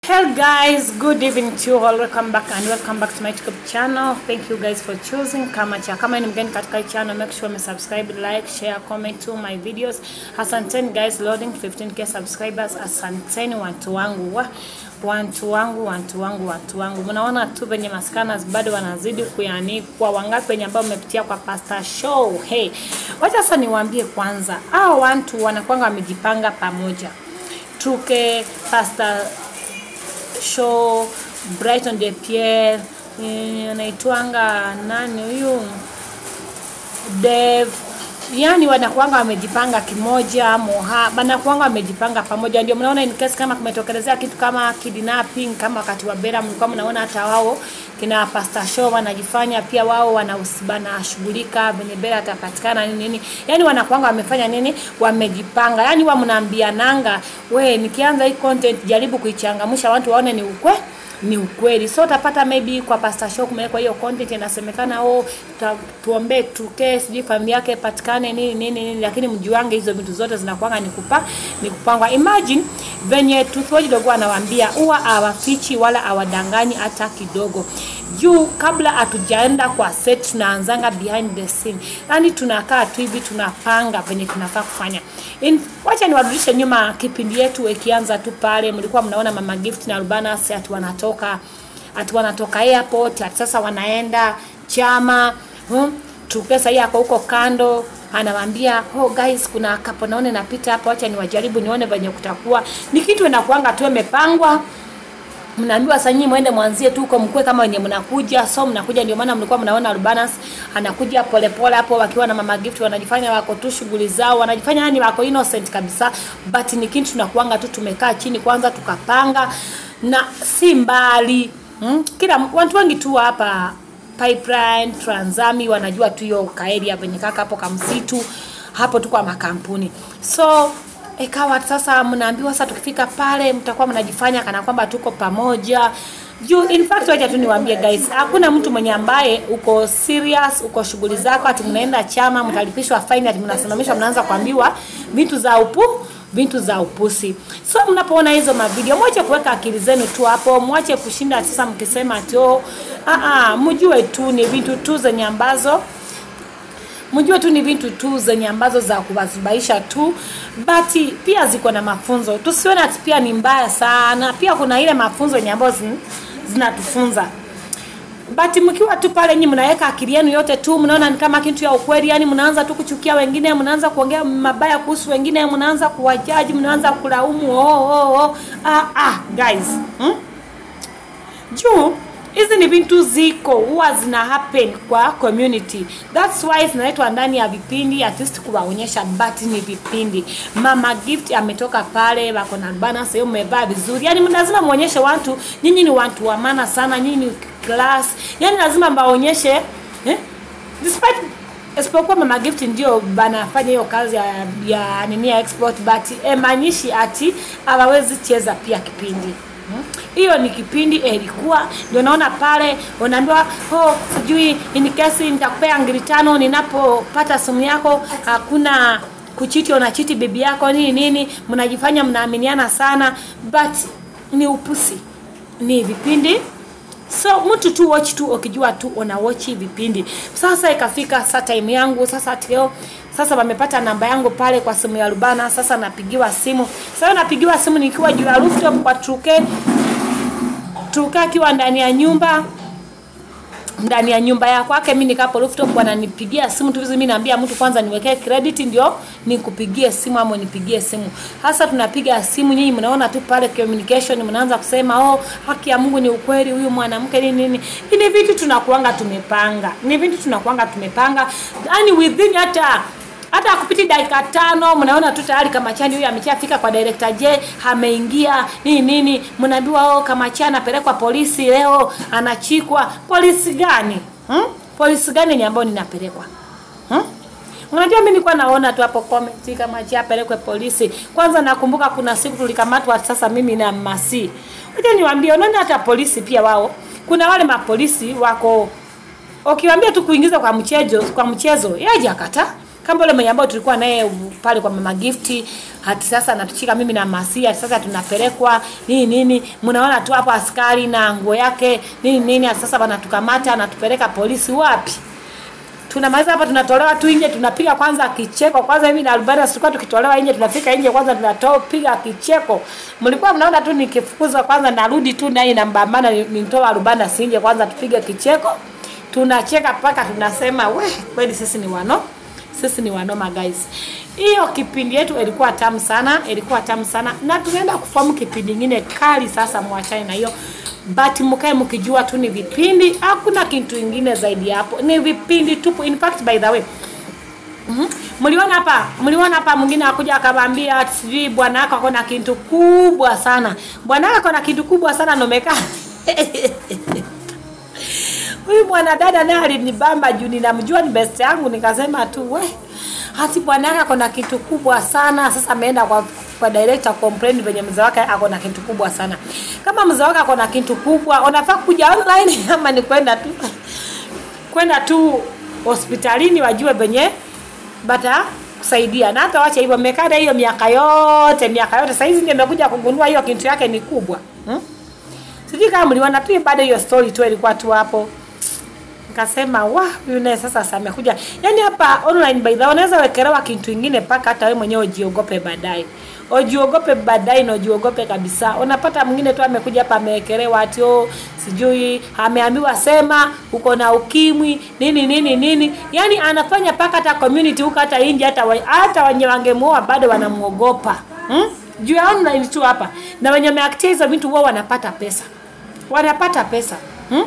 Hello guys, good evening to you all. Welcome back and welcome back to my YouTube channel. Thank you guys for choosing Kamacha. Kama ni mgeni katika hii channel, make sure umesubscribe, like, share, comment to my videos. Asanteni guys, loading 15k subscribers. Asanteni watu wangu wa watu wangu watu wangu watu wangu. Mnaona tu venye maskanas bado wanazidi kuyanikwa. Wangapi wenye ambao mmepitia kwa Pastor Show? Hey, wacha sasa niwaambie kwanza, hao watu wanakwanga wamejipanga pamoja. Tuke Pastor show Brighton de Pierre eh, anaitwanga nani huyu Dev yani wanakuanga wamejipanga kimoja moha wanakuanga wamejipanga pamoja ndio mnaona in case kama kumetokelezea kitu kama kidnapping kama wakati wa Bera mlikuwa mnaona hata wao kina Pastor Show wanajifanya pia wao wanashughulika venye Bera atapatikana nini nini yani wanakuanga wamefanya nini wamejipanga yani wa mnaambiananga we nikianza hii content jaribu kuichangamsha watu waone ni ukwe ni ukweli so utapata maybe kwa Pastor Show kumewekwa hiyo content inasemekana oh ta, tuombee tuke sijui familia yake patikane nini nini nini lakini mjuange hizo vitu zote zinakuanga ni kupa ni kupangwa imagine venye Truthwatch dogo anawaambia huwa hawafichi wala hawadanganyi hata kidogo juu kabla hatujaenda kwa set tunaanzanga behind the scene yani tunakaa tu hivi tunapanga venye tunafaa kufanya In, wacha niwarudishe nyuma kipindi yetu ikianza tu pale mlikuwa mnaona mama gift na Rubanas ati wanatoka ati wanatoka airport ati sasa wanaenda chama hmm? tukesa hii ako huko kando anawaambia oh guys kuna kapo naone napita hapa wacha niwajaribu nione venye kutakuwa ni kitu inakuanga tu imepangwa mnaambiwa sasa nyinyi mwende mwanzie tu huko mkue kama wenye mnakuja so mnakuja ndio maana mlikuwa mnaona Urbanus anakuja polepole hapo wakiwa na mama gift wanajifanya wako tu shughuli zao wanajifanya yani wako innocent kabisa but ni kitu tunakuanga tu tumekaa chini kwanza tukapanga na si mbali hmm? kila watu wengi tu hapa pipeline Transami wanajua tu hiyo kaeria venye kaka hapo kamsitu hapo tu kwa makampuni so ikawa sasa mnaambiwa sasa tukifika pale mtakuwa mnajifanya kana kwamba tuko pamoja juu in fact wacha tu niwaambie guys hakuna mtu mwenye ambaye uko serious uko shughuli zako ati mnaenda chama mtalipishwa fine ati mnasimamishwa mnaanza kuambiwa vitu za upu vitu za upusi so mnapoona hizo mavideo mwache kuweka akili zenu tu hapo mwache kushinda sasa mkisema ati oh ah mjue tu ni vitu tu zenye ambazo mjue tu ni vitu tu zenye ambazo za kuwazubaisha tu but pia ziko na mafunzo tusione ati pia ni mbaya sana pia kuna ile mafunzo yenye ambazo zin, zinatufunza but mkiwa tu pale nyinyi mnaweka akili yenu yote tu mnaona ni kama kitu ya ukweli yani mnaanza tu kuchukia wengine mnaanza kuongea mabaya kuhusu wengine mnaanza kuwajaji mnaanza kulaumu oh, oh, oh. Ah, ah, guys hmm? juu hizi ni vitu ziko huwa zina happen kwa community that's why zinaletwa ndani ya vipindi at least kuwaonyesha but ni vipindi mama gift ametoka pale wako na bana sehemu mmevaa vizuri yani lazima muonyeshe watu nyinyi ni watu wa maana sana nyinyi ni class yani lazima mbaonyeshe eh? despite isipokuwa mama gift ndio banafanya hiyo kazi ya, ya nini ya export but emaanishi ati hawawezi cheza pia kipindi hiyo hmm? ni kipindi ilikuwa ndio naona pale unaambiwa oh sijui in case nitakupea ngiri tano ninapopata simu yako hakuna kuchiti unachiti bibi yako nini nini mnajifanya mnaaminiana sana but ni upusi ni vipindi so mtu tu watch tu ukijua tu una watch vipindi sasa ikafika saa time yangu sasa tio sasa wamepata namba yangu pale kwa simu ya Rubana sasa napigiwa simu sasa napigiwa simu nikiwa juu ya rooftop kwa Truke Truke akiwa ndani ya nyumba ndani ya nyumba ya kwake mimi nikapo rooftop wananipigia simu tu mimi naambia mtu kwanza niwekee credit ndio nikupigie simu ama nipigie simu hasa tunapiga simu nyinyi mnaona tu pale communication mnaanza kusema oh haki ya Mungu ni ukweli huyu mwanamke nini nini ni vitu tunakuanga tumepanga ni vitu tunakuanga tumepanga yani within hata hata akupiti dakika tano mnaona tu tayari Kamachani huyu ameshafika kwa director J ameingia nini nini mnaambiwa oh Kamachani anapelekwa polisi leo anachikwa polisi gani hmm? polisi gani yenye ambayo ninapelekwa hmm? Unajua mimi nilikuwa naona tu hapo comment kama cha apelekwe polisi. Kwanza nakumbuka kuna siku tulikamatwa sasa mimi na Masi. Ngoja niwaambie unaona hata polisi pia wao. Kuna wale mapolisi wako ukiwaambia tu kuingiza kwa mchezo kwa mchezo yaje akata kama yule mwenye ambao tulikuwa naye pale kwa mama gifti hati sasa natuchika mimi na masia sasa tunapelekwa nini nini mnaona tu hapo askari na nguo yake nini nini ati sasa wanatukamata anatupeleka polisi wapi tunamaliza hapa tunatolewa tu nje tunapiga kwanza kicheko kwanza mimi na Albana tulikuwa tukitolewa nje tunafika nje kwanza tunatoa piga kicheko mlikuwa mnaona tu nikifukuzwa kwanza narudi tu naye na mbambana nitoa Albana sinje kwanza tupige kicheko tunacheka mpaka tunasema we kweli sisi ni wano sisi ni wanoma guys hiyo kipindi yetu ilikuwa tamu sana ilikuwa tamu sana na tunaenda kufahamu kipindi ingine kali sasa mwachane na hiyo but mkae mkijua tu ni vipindi hakuna kitu ingine zaidi ya hapo ni vipindi tupu in fact by the way Mhm. mliona hapa mliona hapa mwingine akuja akamwambia ati sijui bwana wako ako na kitu kubwa sana bwana wako na kitu kubwa sana nomekaa huyu mwanadada naye alinibamba juu ninamjua ni best yangu nikasema tu we hati bwana yake ako na kitu kubwa sana sasa ameenda kwa kwa director complain venye mzee wake ako na kitu kubwa sana kama mzee wake ako na kitu kubwa unafaa kuja online ama ni kwenda tu kwenda tu hospitalini wajue venye bata kusaidia na hata wacha hivyo mmekaa hiyo miaka yote miaka yote saizi ndio imekuja kugundua hiyo kitu yake ni kubwa hmm? sijui kama mliona tu bado hiyo story tu ilikuwa tu hapo nikasema wa huyu naye sasa sasa amekuja yani hapa online by the way unaweza wekelewa kitu ingine mpaka hata wewe mwenyewe ujiogope baadaye ujiogope baadaye na ujiogope kabisa unapata mwingine tu amekuja hapa amewekelewa ati oh, sijui ameambiwa sema uko na ukimwi nini nini nini yani anafanya mpaka hata community huko hata nje hata wa- hata wenye wangemuoa bado wanamuogopa hmm? juu ya online tu hapa na wenye wameaktia hizo vitu wao wanapata pesa wanapata pesa hmm?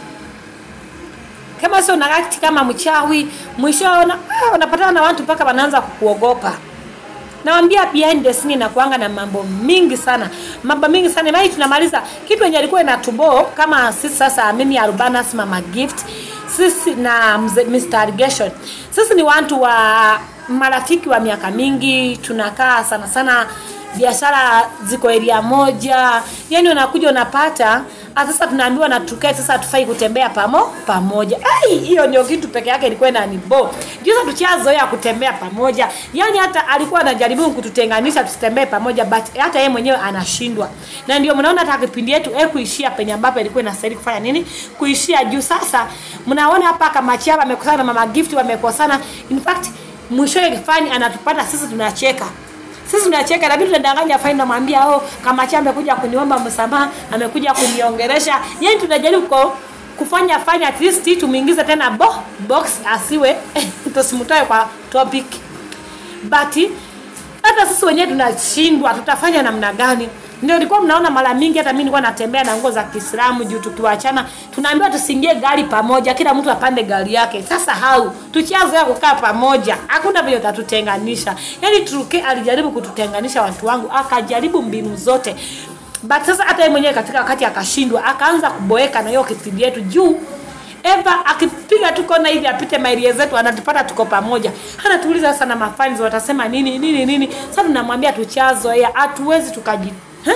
kama sio una act kama mchawi mwisho una, ah, unapatana na watu mpaka wanaanza kukuogopa nawambia behind the scene inakuanga na mambo mingi sana mambo mingi sana mai tunamaliza kitu yenye alikuwa inatubo kama sisi sasa mimi arubanas mama gift sisi na mze- Mr. Irrigation sisi ni watu wa marafiki wa miaka mingi tunakaa sana sana biashara ziko area moja yani unakuja unapata ah, sasa tunaambiwa na tukae sasa tufai kutembea pamo pamoja ai hiyo ndio kitu peke yake ilikuwa inanibo juza tuchazoea kutembea pamoja yani hata alikuwa anajaribu kututenganisha tusitembee pamoja but hata yeye mwenyewe anashindwa na ndio mnaona hata kipindi yetu eh kuishia penye ambapo ilikuwa inastahili kufanya nini kuishia juu sasa mnaona hapa kama chama amekosana na mama gift wamekosana in fact mwishowe kifani anatupata sisi tunacheka sisi tunacheka lakini tunadanganya faini namwambia oh kama cha amekuja kuniomba msamaha amekuja kuniongelesha yani tunajaribu ko kufanya fanya at least tumuingize tena bo, box asiwe tusimtoe kwa topic but hata sisi wenyewe tunashindwa tutafanya namna gani ndio ilikuwa mnaona mara mingi hata mimi nilikuwa natembea na nguo za Kiislamu juu tukiwachana tunaambiwa tusiingie gari pamoja kila mtu apande gari yake sasa hau tuchazoea kukaa pamoja hakuna vile tatutenganisha yani Turuki alijaribu kututenganisha watu wangu akajaribu mbinu zote but sasa hata yeye mwenyewe katika wakati akashindwa akaanza kuboeka na hiyo kipindi yetu juu Eva akipiga tu kona hivi apite mairie zetu anatupata tuko pamoja. Anatuuliza sana mafans watasema nini nini nini. Sasa tunamwambia tuchazoea, hatuwezi tukaji huh?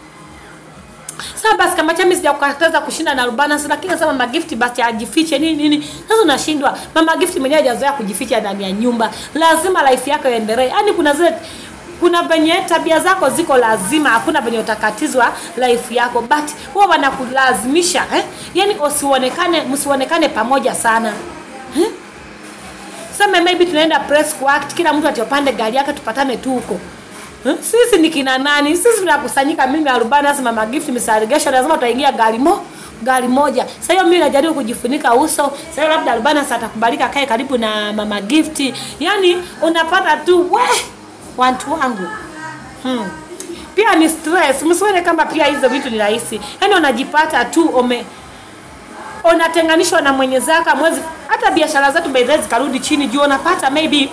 Sasa basi kama chami sijakukataza kushinda na Rubanas lakini sasa mama gift basi ajifiche nini nini. Sasa unashindwa. Mama gift mwenyewe hajazoea kujificha ndani ya nyumba. Lazima life yako iendelee. Yaani kuna zile kuna venye tabia zako ziko lazima, hakuna venye utakatizwa life yako, but huwa wanakulazimisha eh? Yani usionekane, msionekane pamoja sana eh? Sema maybe tunaenda press coact, kila mtu atiopande gari yake, tupatane tu huko eh? Sisi ni kina nani? Sisi tunakusanyika, mimi Arubana, sema magift misarigesho, lazima tutaingia gari mo gari moja. Sasa hiyo mimi najaribu kujifunika uso. Sasa hiyo labda Arubana atakubalika kae karibu na mama gift. Yani unapata tu we watu wangu hmm. pia ni stress msione kama pia hizo vitu ni rahisi yaani unajipata tu ume unatenganishwa na mwenye zaka mwezi hata biashara zetu by the way zikarudi chini juu unapata maybe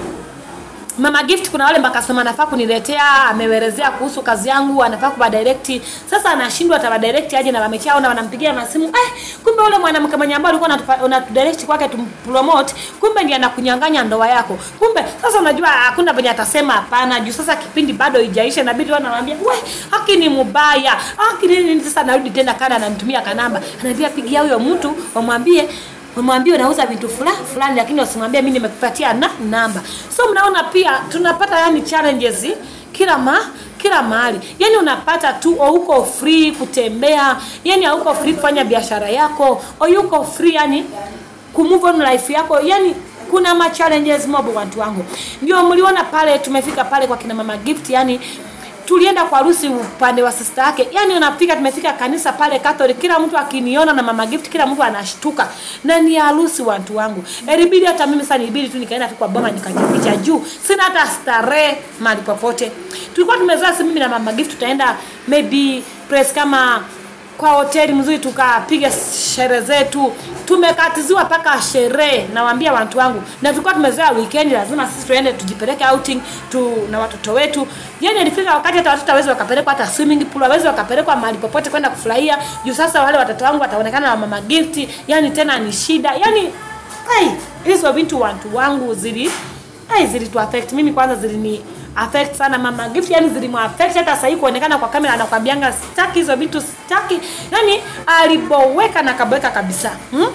Mama Gift kuna wale makasema anafaa kuniletea, ameelezea kuhusu kazi yangu, anafaa kuba direct. Sasa anashindwa atawa direct aje na wamechao na wanampigia na simu. Eh, kumbe yule mwanamke mwenye ambaye alikuwa unatudirect kwake tumpromote, kumbe ndiye anakunyang'anya ndoa yako. Kumbe sasa unajua hakuna venye atasema hapana, juu sasa kipindi bado haijaisha, inabidi wao wanamwambia, "We, haki ni mbaya. Haki nini nini?" Sasa narudi tena kana ananitumia kanamba. Anaambia pigia huyo mtu wamwambie umwambie unauza vitu fulani fulani lakini usimwambie mimi nimekupatia na namba so mnaona pia tunapata yani challenges kila ma kila mahali yani unapata tu o uko free kutembea yani hauko free kufanya biashara yako o yuko free yani kumove on life yako yani kuna ma challenges mob watu wangu ndio mliona pale tumefika pale kwa kina mama gift yani tulienda kwa harusi upande wa sister yake yani unafika tumefika kanisa pale Catholic kila mtu akiniona na mama gift kila mtu anashtuka na ni harusi watu wangu ilibidi hata mimi sasa nibidi tu nikaenda tu kwa boma nikajificha juu sina hata starehe mahali popote tulikuwa tumezoea si mimi na mama gift tutaenda maybe place kama kwa hoteli mzuri tukapiga sherehe zetu tumekatiziwa mpaka sherehe nawaambia watu wangu na tulikuwa tumezoea weekend lazima sisi tuende tujipeleke outing tu na watoto wetu yani ilifika wakati hata watoto hawezi wakapelekwa hata swimming pool hawezi wakapelekwa mahali popote kwenda kufurahia juu sasa wale watoto wangu wataonekana na mama guilty yani tena ni shida yani ai hizo vitu watu wangu zili ai zilitu affect mimi kwanza zilini affect sana mama gift yani zilimuaffect hata sasa hivi kuonekana kwa kamera anakwambianga sitaki hizo vitu sitaki yani aliboweka na kaboweka kabisa hmm?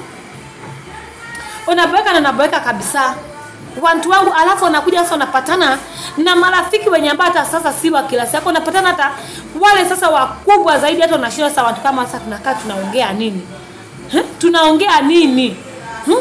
unaboweka na naboweka kabisa watu wangu alafu unakuja sasa unapatana na marafiki wenye ambao hata sasa si wa kila siku unapatana hata wale sasa wakubwa zaidi hata unashinda sasa watu kama sasa tunakaa tunaongea nini huh? tunaongea nini hmm?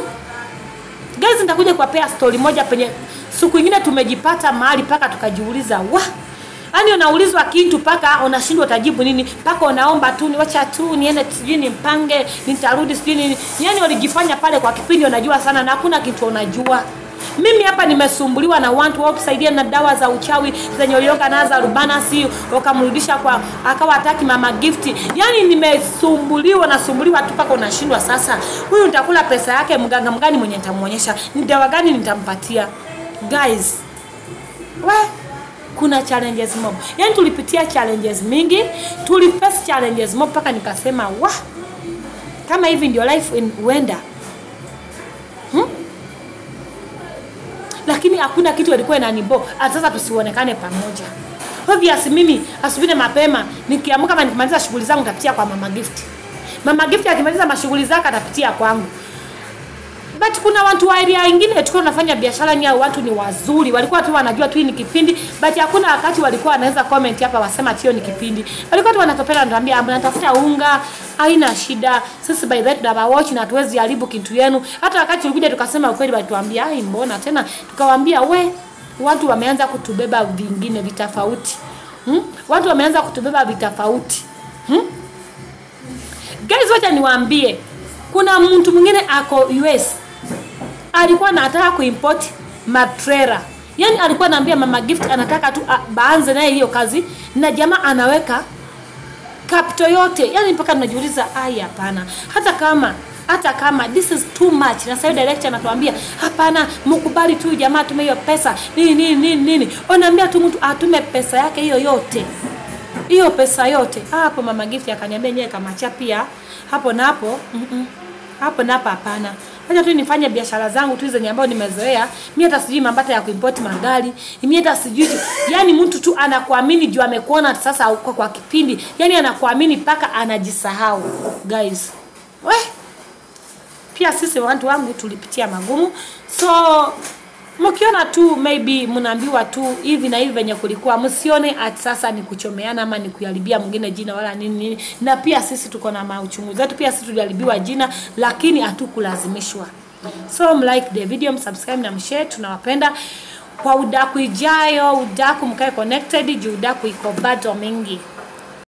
guys nitakuja kuwapea story moja penye siku ingine tumejipata mahali paka tukajiuliza wa yaani unaulizwa kitu paka unashindwa utajibu nini paka unaomba tu wacha tu niende sijui nimpange nitarudi sijui nini yaani walijifanya pale kwa kipindi unajua sana na hakuna kitu unajua mimi hapa nimesumbuliwa na watu wao kusaidia na dawa za uchawi zenye ulioka naza rubanasi wakamrudisha kwa akawa hataki mama gifti yani nimesumbuliwa nasumbuliwa tu mpaka unashindwa sasa huyu nitakula pesa yake mganga mgani mwenye nitamuonyesha ni dawa gani nitampatia guys we kuna challenges mob yani tulipitia challenges mingi tuliface challenges mob mpaka nikasema wa kama hivi ndio life in huenda hmm? lakini hakuna kitu ilikuwa inanibo sasa tusionekane pamoja obvious mimi asubuhi mapema nikiamka kama nikimaliza shughuli zangu nitapitia kwa mama gift mama gift akimaliza mashughuli zake atapitia kwangu but kuna watu wa area wengine tulikuwa tunafanya biashara ni watu ni wazuri walikuwa tu wanajua tu ni kipindi but hakuna wakati walikuwa wanaweza comment hapa wasema tio ni kipindi walikuwa tu wanatopela wanatuambia mnatafuta unga haina shida sisi by that tuna watch na tuwezi haribu kitu yenu hata wakati tulikuja tukasema ukweli walituambia ai mbona tena tukawaambia we watu wameanza kutubeba vingine vitofauti hmm? watu wameanza kutubeba vitofauti hmm? guys wacha niwaambie kuna mtu mwingine ako US alikuwa anataka kuimport matrera yani alikuwa anaambia mama gift anataka tu baanze naye hiyo kazi na jamaa anaweka kapto yote yani mpaka tunajiuliza ai hapana hata kama hata kama this is too much na sasa director anatuambia hapana mkubali tu jamaa atume hiyo pesa nini nini nini nini unaambia tu mtu atume pesa yake hiyo yote hiyo pesa yote hapo mama gift akaniambia nyewe kamacha pia hapo napo mm -mm. hapo napo hapana acha tu nifanye biashara zangu tu zenye ambayo nimezoea mimi hata sijui mambata ya kuimport magari mimi hata sijui yani mtu tu anakuamini juu amekuona sasa kwa, kwa kipindi yani anakuamini mpaka anajisahau guys we pia sisi watu wangu tulipitia magumu so mkiona tu maybe mnaambiwa tu hivi na hivi venye kulikuwa msione ati sasa ni kuchomeana ama ni kuharibia mwingine jina wala nini nini na pia sisi tuko na mauchungu zetu pia sisi tuliharibiwa jina lakini hatukulazimishwa so mlike the video msubscribe na mshare tunawapenda kwa udaku ijayo udaku mkae connected juu udaku iko bado mingi